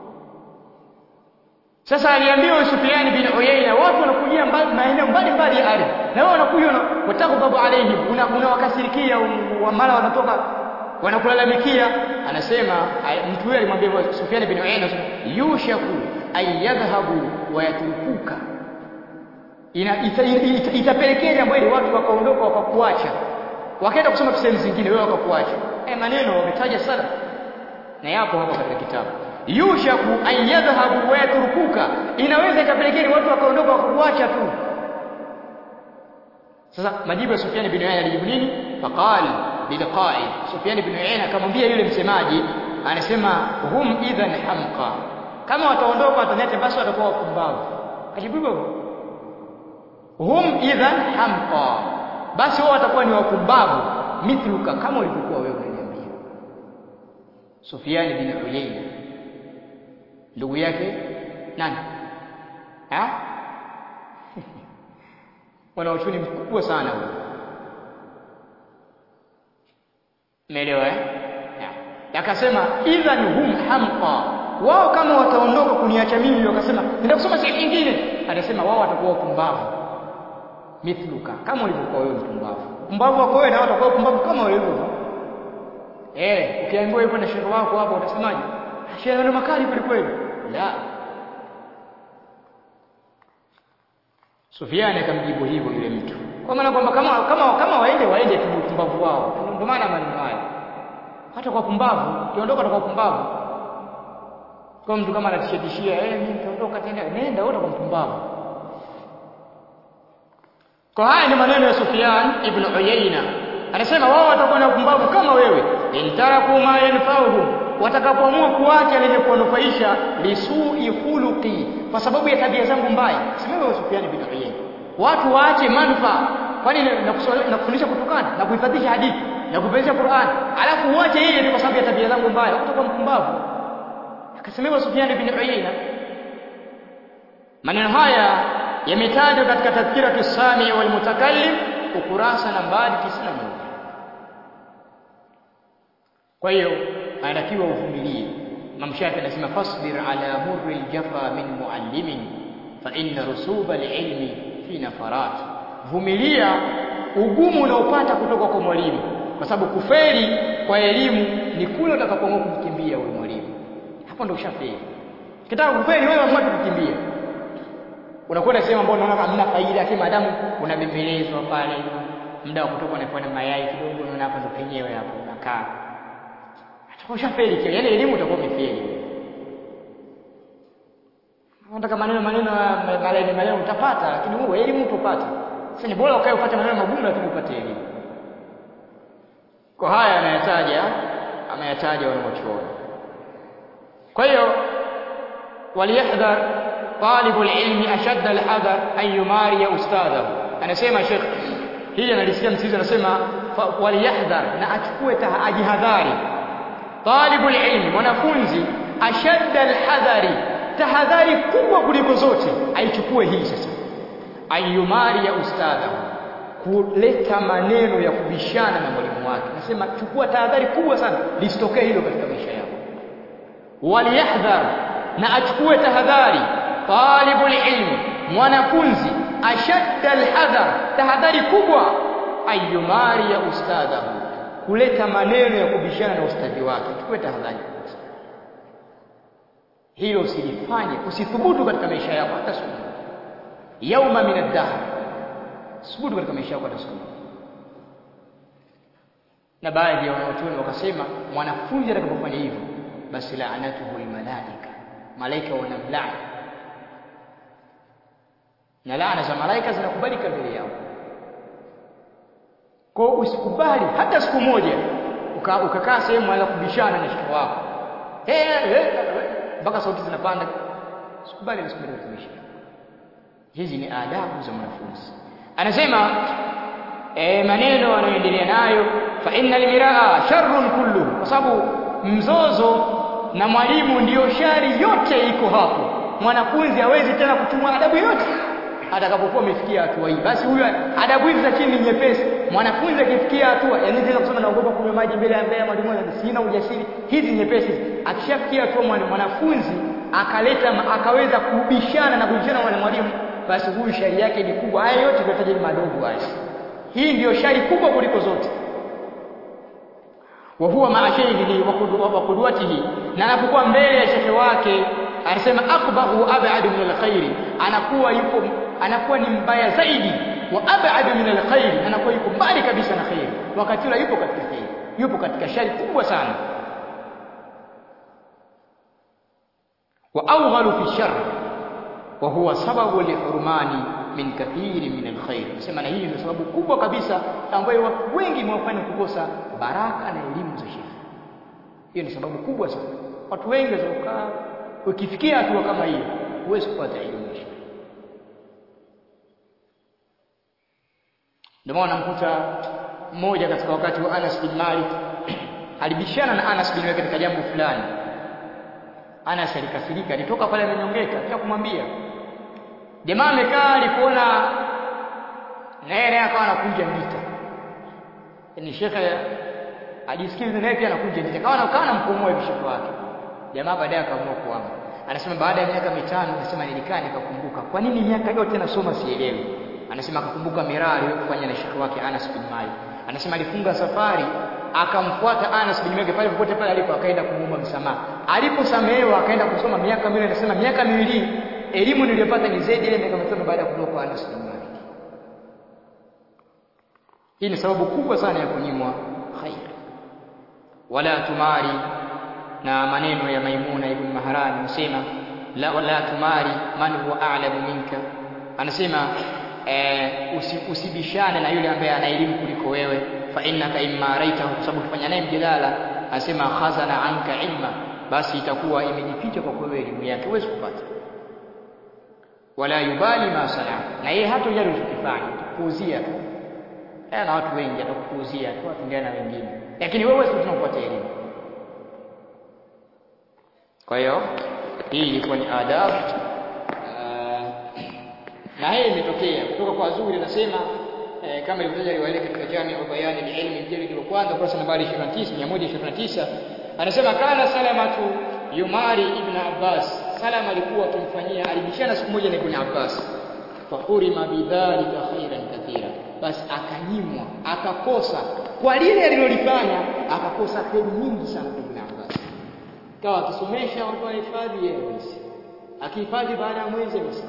Sasa aliambiwa Sufyan bin Uyayna watu wanakujia mbali maeneo mbalimbali ya ardhi. Na wewe unakuja wataghdabu alaihim unawakasirikia una mara wanatoka wanakulalamikia anasema mtu huyo alimwambia Sufyan bin Uyayna yushaku ay yadhhabu wa yatrukuka itapelekea jambo hili watu wakaondoka wakakuacha wakaenda kusoma sehemu zingine wewe wakakuacha haya maneno wametaja sana na yapo hapa katika kitabu yushaku an yadhhabu wa yatrukuka inaweza ikapelekea watu wakaondoka wakakuacha tu sasa majibu ya Sufyan bin Uyayna alijibu nini faqala bilqa'i Sufyan bin Uyayna akamwambia yule msemaji anasema hum idhan hamqa kama wataondoka watanete basi watakuwa wapumbavu ajibu hivyo hum idhan hamqa basi wao watakuwa ni wapumbavu mithluka kama ulivyokuwa wewe unaniambia Sufyan bin Uyayna ndugu yake nani ha wana uchuni mkubwa sana huyo umeelewa eh akasema idhan hum hamqa wao kama wataondoka kuniacha mimi wakasema nenda kusoma sehemu nyingine atasema wao watakuwa wapumbavu mithluka kama ulivyokuwa wewe mpumbavu mpumbavu wako wewe na wao watakuwa wapumbavu kama walivyo eh ukiambiwa hivyo na shehe wako hapo utasemaje shehe ndio makali kweli kweli la Sufiani akamjibu hivyo yule mtu kwa maana kwamba kama kama kama waende waende tu upumbavu wao ndio maana maneno haya hata kwa pumbavu kiondoka kwa pumbavu kwa mtu kama anatishia eh mimi nitaondoka tena nenda wewe kwa mpumbavu kwa haya ni maneno ya Sufyan ibn Uyayna anasema wao watakuwa na upumbavu kama wewe intaraku ma yanfa'uhum watakapoamua kuacha lenye kuwanufaisha lisui khuluqi kwa sababu ya tabia zangu mbaya sema wewe Sufyan ibn Uyayna watu waache manufaa kwani nakufundisha kutokana na kuhifadhisha hadithi na kupenza Qur'an alafu uache yeye kwa sababu ya tabia zangu mbaya utakuwa mpumbavu akasemewa Sufyan ibn Uyayna maneno haya yametajwa katika tadhkiratu sami wal mutakallim ukurasa nambari 91 kwa hiyo anatakiwa uvumilie Imam Shafi anasema fasbir ala murri aljafa min muallimin fa inna rusuba alilmi fi nafarat vumilia ugumu unaopata kutoka kwa mwalimu kwa sababu kufeli kwa elimu ni kule utakapoamua kumkimbia huyo mwalimu hapo ndio ushafeli kitaka kufeli wewe amua kukimbia unakwenda sehemu ambayo unaona hamna faida lakini madamu unabembelezwa pale muda wa kutoka unafuata mayai kidogo unaona hapo ndo penyewe hapo unakaa atakuwa ushafeli kile yani elimu utakuwa umefeli unataka maneno maneno malaini maneno utapata lakini wewe elimu utopata sasa ni bora ukae upate maneno magumu lakini upate elimu kwa haya anayataja ameyataja wanaochuoni kwa hiyo waliyahdhar طالب العلم أشد الحذر أن يماري أستاذه anasema Sheikh hili analisikia msisi anasema waliyahdhar na achukue ajihadhari talibul ilmi mwanafunzi ashadda alhadhari tahadhari kubwa kuliko zote aichukue hii sasa ayumari ya ustadha kuleta maneno ya kubishana na mwalimu wake nasema chukua tahadhari kubwa sana lisitokee hilo katika maisha yako waliyahdhar na achukue tahadhari talibul ilmi mwanafunzi ashadda alhadhar tahadhari kubwa ayumari ya ustadhahu kuleta maneno ya kubishana na ustadhi wake chukue tahadhari hilo usilifanye usithubutu katika maisha yako hata siku yauma min ad-dahr thubutu katika maisha yako hata siku na baadhi ya wanachuoni wakasema mwanafunzi atakapofanya hivyo basi laanatuhu almalaika malaika wanamlaani na laana za malaika zinakubalika mbele yao kwa usikubali hata siku moja ukakaa uka sehemu anza kubishana na shika wako mpaka sauti zinapanda usikubali na siku moja kutumisha hizi ni adabu za mwanafunzi anasema e, maneno anayoendelea nayo fa innal miraa sharrun kulluhu kwa sababu mzozo na mwalimu ndiyo shari yote iko hapo mwanafunzi hawezi tena kuchumwa adabu yote atakapokuwa amefikia hatua hii basi huyo adabu hizi za chini ni nyepesi mwanafunzi akifikia hatua yani naweza kusema naogopa kunywa maji mbele ya mbele ya mwalimu wangu sina ujasiri hizi nyepesi akishafikia hatua mwanafunzi akaleta akaweza kubishana na kubishana na mwalimu basi huyu shari yake ni kubwa haya yote tunataja ni madogo haya hii ndiyo shari kubwa kuliko zote wa huwa maa shaykhihi wa qudwatihi na anapokuwa mbele ya shekhe wake anasema aqbahu ab'adu min alkhairi anakuwa yuko anakuwa ni mbaya zaidi wa ab'adu min alkhairi anakuwa yuko mbali kabisa na khairi wakati ule yupo katika khairi yupo katika shari kubwa sana wa awghalu fi sharr wa huwa sababu lihurmani min kathiri min alkhair nasema na hii ndio sababu kubwa kabisa ambayo watu wengi mwafanya kukosa baraka na elimu za sheria hiyo ni sababu kubwa sana watu wengi wazokaa ukifikia hatua kama hiyo huwezi kupata elimu ya sheria ndio maana namkuta mmoja katika wakati wa Anas bin Malik alibishana na Anas bin Malik katika jambo fulani Anas alikasirika alitoka pale amenyongeka kisha kumwambia jamaa amekaa alipoona naye akawa anakunja ndita ni shekhe ajisikia naye pia anakunja ndita kawa anakaa anamkomoa hivi shekhe wake jamaa baadaye akaamua kuama anasema baada ya miaka mitano anasema nilikaa nikakumbuka kwa nini miaka yote nasoma sielewi anasema akakumbuka miraa aliyofanya na shekhi wake Anas bin Malik anasema alifunga safari akamfuata Anas bin Malik pale popote pale alipo akaenda kumuomba msamaha aliposamehewa akaenda kusoma miaka miwili anasema miaka miwili elimu niliyopata ni zaidi ile miaka mitano baada ya kutoka kwa Anas bin Malik hii ni sababu kubwa sana ya kunyimwa khair wala tumari na maneno ya Maimuna ibn Maharani anasema la wala tumari man huwa a'lamu minka anasema eh, usi, usibishane na yule ambaye ana elimu kuliko wewe fa innaka imma raitahu kwa sababu ukifanya naye mjadala anasema khazana anka ilma basi itakuwa imejificha kwa wewe elimu yake huwezi kupata wala yubali ma sana na yeye hata yale ulichokifanya kuuzia tu na watu wengi atakupuuzia tu atengana na wengine lakini wewe huwezi kupata elimu kwa hiyo hii ilikuwa ni adabu na hii imetokea kutoka kwa Zuri anasema eh, kama ilivyotaja riwaya katika Jami wa Bayani al-Ilmi mjilid wa kwanza kurasa nambari 29 129 anasema kana salamatu yumari ibn Abbas salama alikuwa akimfanyia alibishana siku moja na ibn Abbas fahurima bidhalika khairan kathira basi akanyimwa akakosa kwa lile alilolifanya akakosa kheri nyingi sana kwa ibn Abbas kawa akisomesha watu wahifadhi yeye hawezi akihifadhi baada ya mwezi amesema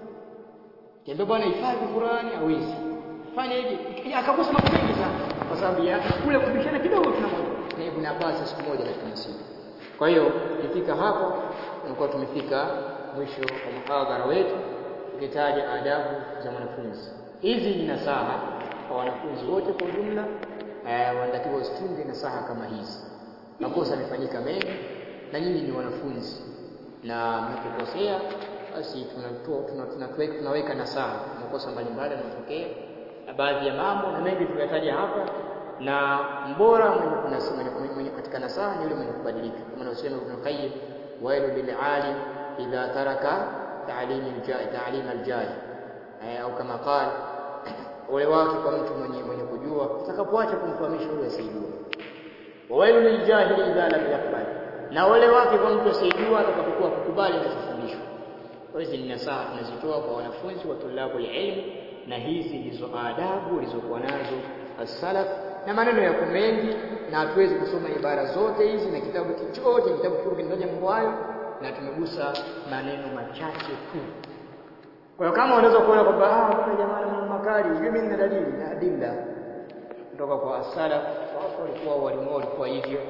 Kiambia bwana hifadhi Qur'ani hawezi. Fanya hivi. Akakosa mambo mengi sana kwa sababu ya kule kubishana kidogo tunamoja. Na Ibn Abbas siku moja katika masiku. Kwa hiyo ikifika hapo tunakuwa tumefika mwisho wa muhadhara wetu tukitaja adabu za mwanafunzi. Hizi ni nasaha kwa wanafunzi wote kwa ujumla eh, wanatakiwa usitunge nasaha kama hizi. Makosa yamefanyika mengi na nyinyi ni wanafunzi na mnapokosea basi tunatoa tunaweka tunaweka nasaha makosa mbalimbali yanatokea na baadhi ya mambo na mengi tuyataja hapa na mbora mwenye kunasema mwenye, mwenye katika nasaha ni yule mwenye kubadilika kama anavyosema Ibn Qayyim wailu lil alim idha taraka ta'lim al ta'lim al jahi au kama qala ole wake kwa mtu mwenye mwenye kujua atakapoacha kumfahamisha yule asiyejua wailu lil jahili idha lam yaqbal na ole wake kwa mtu asiyejua atakapokuwa kukubali anachofundishwa hizi ni nasaha tunazitoa kwa wanafunzi wa tulabu ilmu na hizi ndizo adabu walizokuwa nazo as-salaf na maneno yako mengi na hatuwezi kusoma ibara zote hizi na kitabu chote kitabu kikuu kinataja mambo hayo na tumegusa maneno machache tu kwa hiyo kama unaweza kuona kwamba ah kuna jamaa na maneno makali hivi mimi nina dalili na adilla kutoka kwa as-salaf wao walikuwa walimu walikuwa hivyo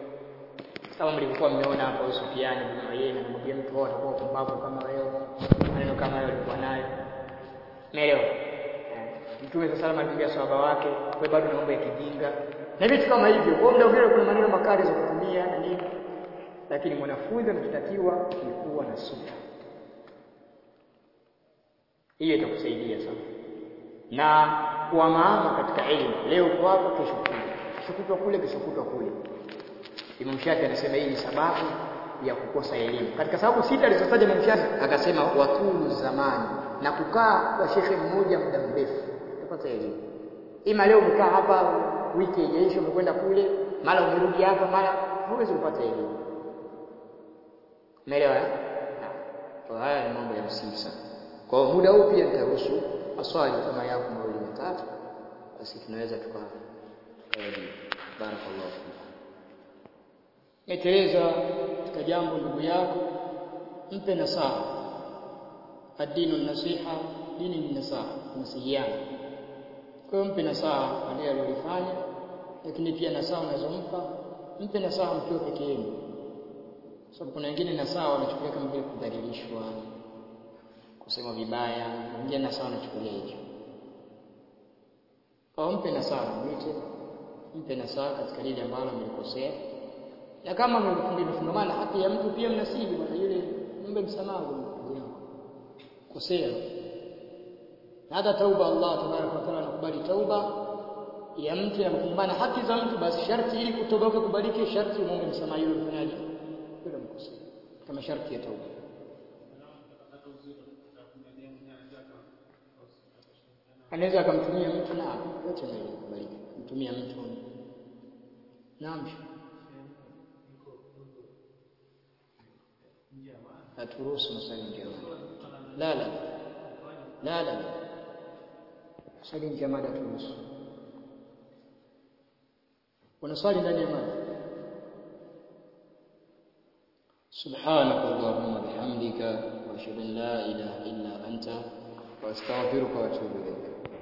kama mlivyokuwa mmeona hapa Usufiani bin Uyayna anamwambia mtu wao atakuwa pumbavu kama wewe maneno kama hayo alikuwa nayo umeelewa Mtume sasa salama alimwambia sahaba wake wewe bado naomba ya kijinga na vitu kama hivyo kwa muda ule kuna maneno makali za kutumia na nini lakini mwanafunzi anatakiwa kuwa na subira hiyo itakusaidia sana na kuwa maama katika elimu leo uko hapa kesho kule kesho kutwa kule kesho kutwa kule Imam Shafi anasema hii ni sababu ya kukosa elimu. Katika sababu sita alizotaja Imam Shafi akasema watulu zamani na kukaa kwa shekhe mmoja muda mrefu utapata elimu. Ima leo umekaa hapa wiki ijaisha umekwenda kule, mara umerudi hapa, mara huwezi kupata elimu. Umeelewa? Kwa haya ni mambo ya msingi sana. Kwa muda huu pia nitaruhusu maswali kama yako mawili matatu, basi tunaweza tuka tukaelimu. Barakallahu fikum. Meteleza katika jambo ndugu yako, mpe nasaha. Adinu nasiha, dini ni nasaha, nasihiana. Kwa hiyo mpe nasaha kwa lile alilofanya, lakini pia nasaha unazompa mpe nasaha mkiwa peke yenu, sababu kuna wengine nasaha wanachukulia kama vile kudhalilishwa, kusema vibaya, wengine nasaha wanachukulia hivyo. Kwa mpe nasaha, mwite, mpe nasaha katika lile ambalo amelikosea na kama mmefungamana haki ya mtu pia mnasihi bwana yule mbe msamaha ndugu yako kosea na hata tauba Allah tabaraka wa taala anakubali tauba ya mtu anapofungamana haki za mtu basi sharti ili kutoba kukubalike sharti muombe msamaha yule mfanyaji yule mkosea kama sharti ya tauba anaweza akamtumia mtu na yote kubalika kumtumia mtu naam haturuhusu maswali nje ya mada la la la la la swali nje ya mada haturuhusu una swali ndani ya mada سبحانك اللهم وبحمدك واشهد ان لا اله الا انت واستغفرك واتوب اليك